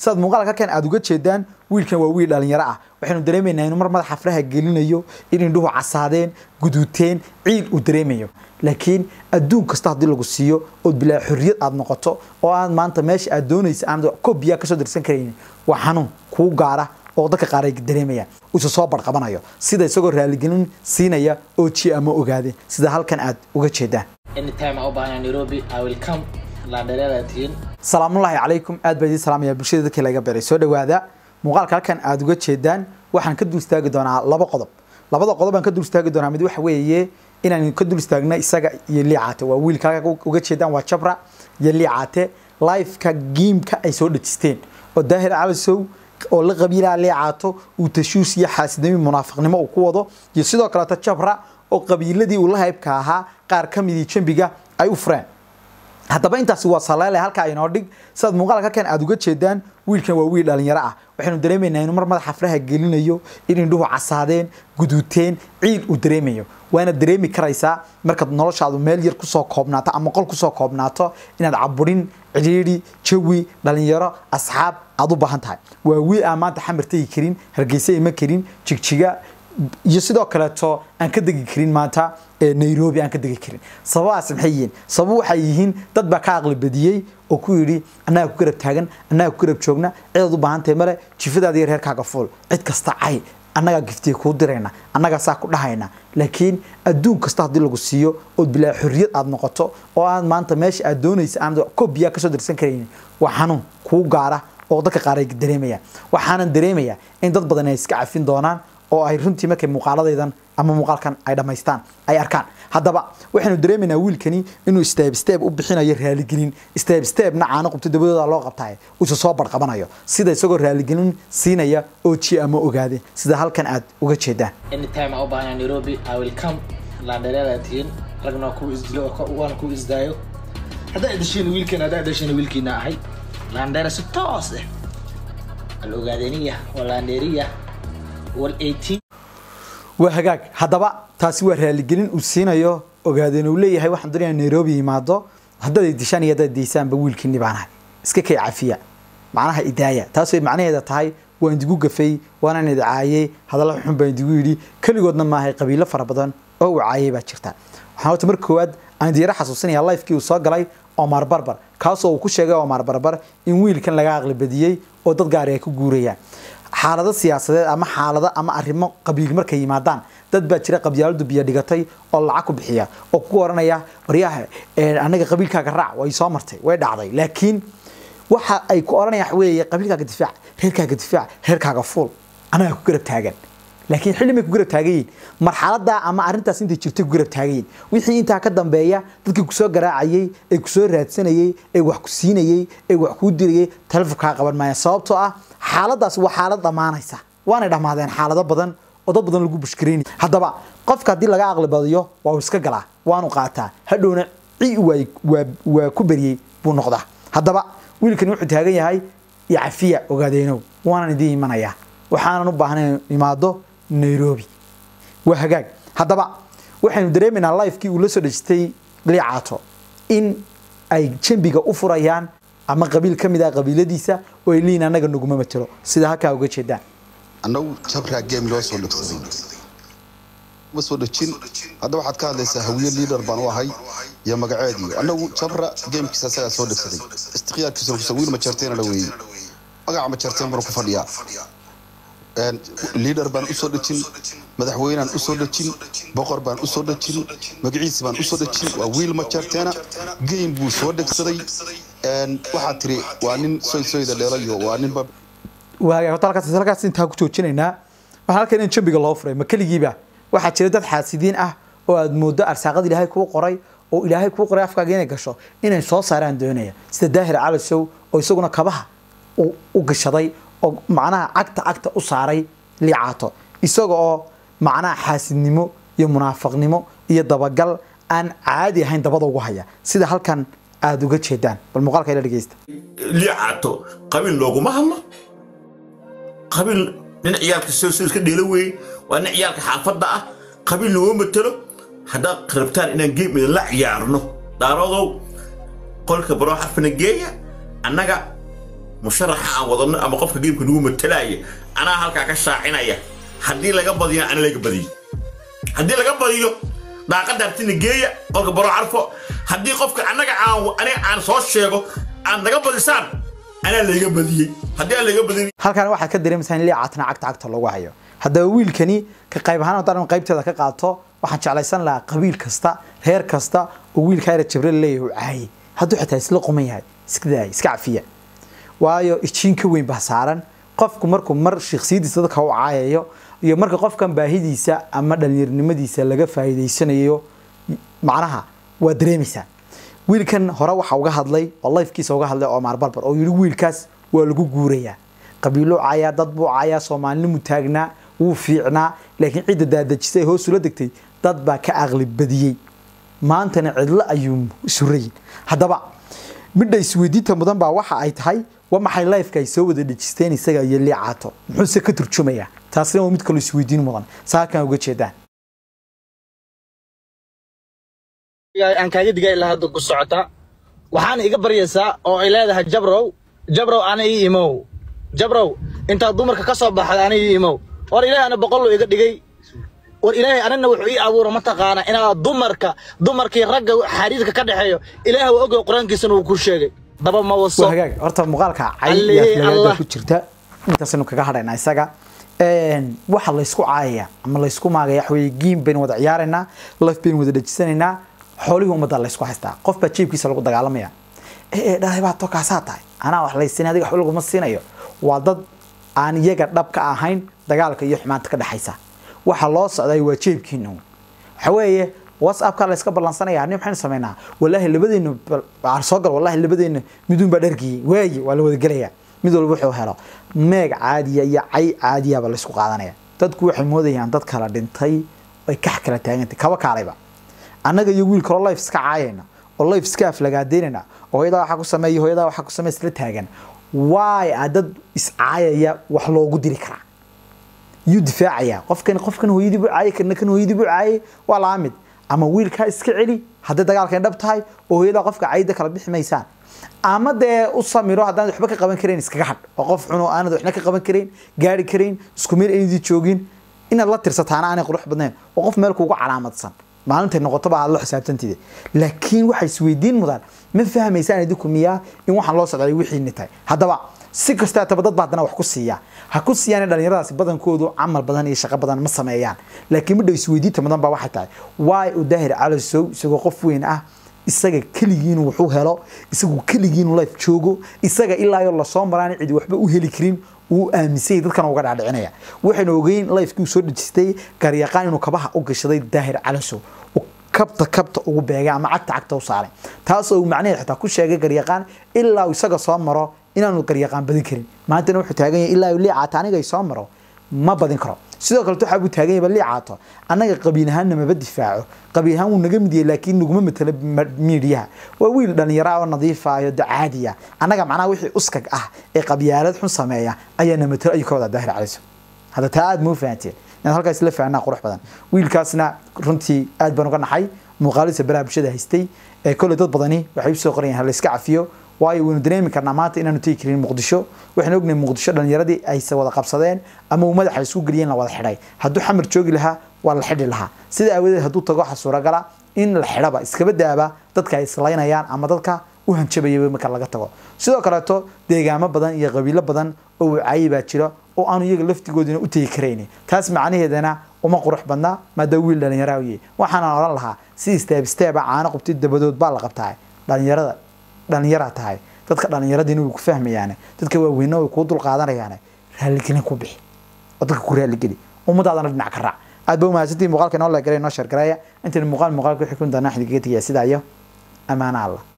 sidaad muuqaalka halkan aad uga jeedaan wiilkan waa wiil dhalinyaro ah waxaynu dareemaynaa inuu mar madaxa faraha gelinayo in indhuhu casaadeen guduuteen ciil uu dareemayo laakiin adduun kasta haddii lagu siiyo ood bilaa xorriyad aad noqoto oo aad maanta meesha aad doonaysa aan kobiyaa kasoo dirsan karaynin waa xanuun kuu gaara oo dadka qaar ay dareemayaan uuse soo barqabanayo sida isagoo raaligelin siinaya oo ji ama ogaade sida halkan aad uga jeedaan anytime aan u baahanaa nairobi i will come laandhereeda tihiin salaamullaahi calaykum aad baa idiin salaamaya bulshada dadkii laga beray soo dhawaada muuqaalka halkan aad uga jeedaan waxaan ka dul istaagi doonaa laba qodob labada qodob aan ka dul istaagi doonaa mid waxa weeye inaan ka dul istaagna isaga iyo liicaate waa wiilka halka uga jeedaan waa jabra iyo liicaate liveka giimka ay soo dhejisteen oo daahir calisow oo la qabiilaa liicaato uu tashuus iyo xaasidnimo munaafiqnimo uu ku wado iyo sidoo kaleeto jabra oo qabiiladii uu la haybka ahaa qaar ka midii jambiga ay u fureen haddaba intaasi waa saleele halkaa inoo dhig sidaad muuqaalka halkan aad uga jeedaan wiilkan waa wiil dhalinyaro ah waxaynu dareemaynaa inuu mar madaxa faraha gelinayo in indhuhu casaadeen guduuteen ciil uu dareemayo waana dareemi karaysaa markaad noloshaadu meel yar kusoo koobnaato ama qol kusoo koobnaato inaad caburin cidhiidhi jawi dhalinyaro asxaab aad u baahan tahay waa wiil aan maanta xamar tegi karin hargeysa ima karin jigjiga iyo sidoo kaleeto aan ka degi karin maanta nairobi aan ka degi karin sababahaas maxay yihiin sabab waxay yihiin dad baa ka aqli badiyey oo ku yidhi annaga ku garab taagan annaga ku garab joogna cidaad u baahan tahay male jifadaada iyo reerkaaga fuul cid kasta cay annagaa giftiya kuu dirayna annagaa saa ku dhahayna laakiin adduun kasta haddii lagu siiyo ood bilaa xorriyad aad noqoto oo aad maanta meesha aad doonaysa aan kobiyaa kasoo dirsan karaynin waa xanuun kuu gaara oo dadka qaar ay dareemayaan waxaanan dareemayaa in dad badan ay iska cafin doonaan oo ay runtii markay muuqaaladaydan ama muuqaalkan ay dhammaystaan ay arkaan haddaba waxaynu dareemaynaa wiilkani inuu step step u bixinayo raaligelin step stepna caano qubto dabadooda loo qabtaay uuse soo barqabanayo sida isagoo raaligelin siinaya oo ji ama ogaade sida halkan aad uga jeedaan anytime aan u baahanaa nairobi i will come laandhereeda tihiin ragna waa kuwa isdilo waan kuwa isdaayo haddaa idashiin wiilkan haddaa idashiin wiilkiina ahay laandheere si toos eh al ogaadeniya waa laandheeriya wal 18 waa hagaag haddaba taasi waa raaligelin uu siinayo ogaadeen uu leeyahay waxaan doonaya nairobi yimaado haddaad ay dishaan iyo haddaad daysaanba wiilkiini baanahay iska kay cafiya macnaha idaaya taas way macnaheeda tahay waan idigu gafay waanaan idi caayey hadalla xun baan idigu yidhi keligoodna maahay qabiilo fara badan oo uu caayay baa jirta waxaan horta marka koowaad aan diira xasuusinaya lifekii uu soo galay omar barbar kaasoo uu ku sheegay omar barbar in wiilkan laga aqli badiyey oo dad gaari ay ku guurayaan xaalado siyaasadeed ama xaalado ama arrimo qabiil markay yimaadaan dad baa jira qabyaaladu biyo dhigatay oo lacag ku bixiya oo ku oranaya waryaha anaga qabiilkaaga raac way soo martay way dhacday laakiin waxa ay ku oranayaan weeye qabiilkaaga difaac reerkaaga difaac reerkaaga fuul anaga ku garab taagan laakiin xilli may ku garab taagan yihiin marxaladaa ama arrintaas intay jirtay ku garab taagan yihiin wixii intaa ka dambeeya dadkii kusoo garaacayey ee kusoo raadsanayey ee wax ku siinayey ee wax kuu dirayey telefonkaa qaban maayaan sababtoo ah xaaladaas waa xaalad dhammaanaysa waanay dhammaadeen xaalado badan oo dad badan lagu bushkareynay haddaba qofka haddii laga aqli badiyo waa uu iska galaa waanu qaataa hadhowna ci waa waa ku beriyey buu noqdaa haddaba wiilkani wuxuu taagan yahay iyo cafiya ogaadeenow waanan idiin imanayaa waxaanan u baahnayn imaado nairobi waa hagaag haddaba waxaynu dareemaynaa lifekii uu la soo dhejistay liicaato in ay jambiga u furayaan ama qabiil ka mid ah qabiiladiisa oo ay leeyihin annaga naguma matelo sida halkaa uga jeedaan annagu jabraa game loo soo dhegsaday ma soo dhejin hadda waxaad ka hadlaysaa hawiye liader baan u ahay iyo magaceedii annagu jabra gamekiisa asagaa soo dhegsaday istikhyaarkiisuna kusa wiil majarteena la weeyey magaca majarteen banu ku fadhiyaa liader baan usoo dhejin madaxweynaan usoo dhejin boqor baan usoo dhejin magaciisi baan usoo dhejin waa wiil majarteena game buu soo dhegsaday waxaad tiri waa nin soysoyda dheelayo waa nin waaga horta halkaas halkaas intaa ku joojinaynaa waxaan halkan in jambiga loo furay ma keligiiba waxaa jira dad xaasidiin ah oo aad moodo arsaaqada ilaahay kuu qoray oo ilaahay kuu qoray afkaaga inay gasho inay soo saaraan doonaya sida daahir calasow oo isaguna kabaha u gashaday oo macnaha cagta cagta u saaray liicaato isaga oo macnaha xaasidnimo iyo munaafaqnimo iyo dabagal aan caadi ahayn dabada ugu haya sida halkan aada uga jeedaan bal muuqaalka ila dhegeysta liicaato qabiil looguma hadlo qabiil nin ciyaalka soo iska dheelo weeye waa nin ciyaalka xaafadda ah qabiil nagoo matelo haddaad rabtaan inaan geem idinla ciyaarno daaroodow qolka baroo xarfina geeya annaga musharaxa aan wadano ama qofka geemka nagu matalaya anaa halkaa ka shaacinaya haddii laga badiyo ana laga badiyo haddii laga badiyo daaqadda hartina geeya qolka baro carfo haddii qofka annaga aan aniga aan soo sheego aad naga badisaan anaa layga badiyey haddii aan layga badin halkan waxaad ka dareemaysaa in liicatna cagta cagta lagu hayo haddaba wiilkani ka qayb ahaan haddaan qaybteeda ka qaato waxaan jeclaysan lahaa qabiil kasta reer kasta oo wiilka ayra jibril leeyahay uu caayay hadduu xitaa isla quman yahay iska daaya iska cafiya waayo ijiin ka weyn baa saaran qofku markuu mar shakhsiyadiisa dadka u caayayo iyo marka qofkan baahidiisa ama dhallinyarnimadiisa laga faa'iidaysanayo macnaha waa dareemaysaa wiilkan hore waxa uga hadlay oo lifekiisa uga hadlay Omar Barbar oo yiri wiilkaas waa lagu guurayaa qabiilo caaya dad buu caaya Soomaalimu taagnaa wuu fiicnaa laakiin cidda daadajisay hoos ula degtay dad baa ka aqli badiyay maantana cidla ayuu suray haddaba midda isweydiinta mudan baa waxa ay tahay waa maxay lifeka ay soo wada dhejisteen isaga iyo liicaato muxuuse ka turjumayaa taasina waa mid kaloo isweydiin mudan saakan uga jeedaan aan kaaga digay ilaa hadda ku socota waxaana iga baryaysaa oo ay leedahay jabrow jabrow ana ii imow jabrow intaad dumarka ka soo baxda ana ii imow war ilaahay ana boqol iga dhigay war ilaahay anana wuxuu ii abuura mataqaana inaad dumarka dumarkii ragga xariirka ka dhexeeyo ilaahay waa ogay qur-aankiisana uu ku sheegay daba ma waso waa hagaag horta muuqaalka cay Allee, iyo aflagaada Allah. ku jirta intaasaynu kaga hadhaynaa isaga Een, waxa laysku caayaya ama laysku maagaya waxa weeye giim baynu wada ciyaaraynaa laf baynu wada dhejisanaynaa xoolihii ummadda laysku haystaa qof baa jeebkiisa lagu dagaalamaya ee ee dhahay baa tokaasaa tahay anaa wax laysiin adiga waxba laguma siinayo waa dad aan iyaga dhab ka ahayn dagaalka iyo xumaanta ka dhexaysa waxa loo socday waa jeebkiina uun. waxa weeye whatsappka la iska ballansanaya ani maxaynu samaynaa walaahi labadeena bal- soo gal walaahi labadeena miduun baa dhargiyey waayi waa la wada gelayaa mid walba wuxuu helo meeg caadiya iyo cay caadiyaba la isku qaadanaya dadku waxay moodayaan dad kala dhintay ay kax kala taagantay kaba kaalayba annaga iyo wiil kaloo life iska caayayna oo life iska aflagaadeynayna oo hooyadaa waxaa ku sameeya hooyadaa waxaa ku sameeya isla taagan waay a dad iscaayaya wax loogu diri karaa yuu difaacaya qofkan qofkan hooyadii buu caayay kana kan hooyadii buu caayay waa laa mid ama wiilkaa iska celi hadday dagaalkan dhab tahay oo hooyadaa qofka caayida kala bixi maysaan ama dee u samiro haddaan waxba ka qaban karayn iskaga hadh oo qof cuno aanad waxna ka qaban karayn gaari karayn isku meel aynadii joogin inaad la tirsataana aanay qurux badnayn oo qof meel kuugu calaamadsan maalintay noqotoba aad la xisaabtantide laakiin waxay isweydiin mudan ma fahmaysaan idinku miyaa in waxaan loo socday wixiini tahay haddaba si kasta taba dad baa haddana wax ku siiya ha ku siiyaan dhalinyaradaasi badankoodu camal badan iyo shaqo badan ma sameeyaan laakiin midha isweydiinta mudan baa waxay tahay waay u daahir calasow isagoo qof weyn ah isaga keligiinu wuxuu helo isagu keligiinu life joogo isaga ilaa iyo lasoo maraan cidi waxba u heli karin uu aaminsay dadkan uga dhaadhicinaya waxaynu ogeyn lifekii uu soo dhejistay garyaqaan inuu kabaha u gashaday daahir calasow uu kabta kabta ugu beegay ama cagta cagta u saaray taas oo uu macnaheed xitaa ku sheegay garyaqaan ilaa uu isaga soo maro inaanu garyaqaan badin karin maantana wuxuu taagan yahay ilaa uu liicaata aniga ay soo maro ma badin karo sidoo kale waxaa buu taagan yahay liicaato annaga qabiil ahaanna maba difaaco qabiil ahaan wuu naga mid yahay laakiin naguma matalo ma- miidiyaha waa wiil dhalinyaro ah oo nadiif ah iyo caadiya annaga macnaha wixii uskag ah ee qabyaalad xun sameeya ayaana matalo ayuu ka wadaa daahir caliso hadda taa aad ma u fahanteen inaad halkaas la fahanaa qurux badan wiilkaasna runtii aad baan uga naxay muuqaalisa baraha bulshada haystay ee kolley dad badani waxay usoo qorayaan ha la iska cafiyo waayo waynu dareemi karnaa maanta inaanu tegi karin muqdisho waxaynu ognahay muqdisho dhalinyaradii ayse wada qabsadeen ama uu madaxa isku geliyeen la wada xidhay hadduu xamar joogi lahaa waa la xidhi lahaa sida aawadeed hadduu tago waxa suuragala in la xidhaba iskaba daaba dadka ay islaynayaan ama dadka u hanjabayaba marka laga tago sidoo kaleeto deegaamo badan iyo qabiilo badan oo wacaayi baa jira oo aanu iyaga laftigoodina u tegi karayni taas macnaheedana uma qurux badna maadaama wiil dhalinyara u yahay waxaana odhan lahaa si steeb steeba caano qubtid dabadood baa la qabtaa dhalinyarada dhalinyaraa tahay dadka dhalinyaradiina way ku fahmayaane dadka waaweyna way kuu dulqaadanayaane raaligelin ku bixi oo dadka ku raaligeli ummadaadana dhinac ka raac aad ba umahadsantii muuqaalka inoo leegalay inoo sheergareeya intayna muuqaal muuqaalka wixii kun doonaa xiddigaga tegaya sidaa iyo amaana allah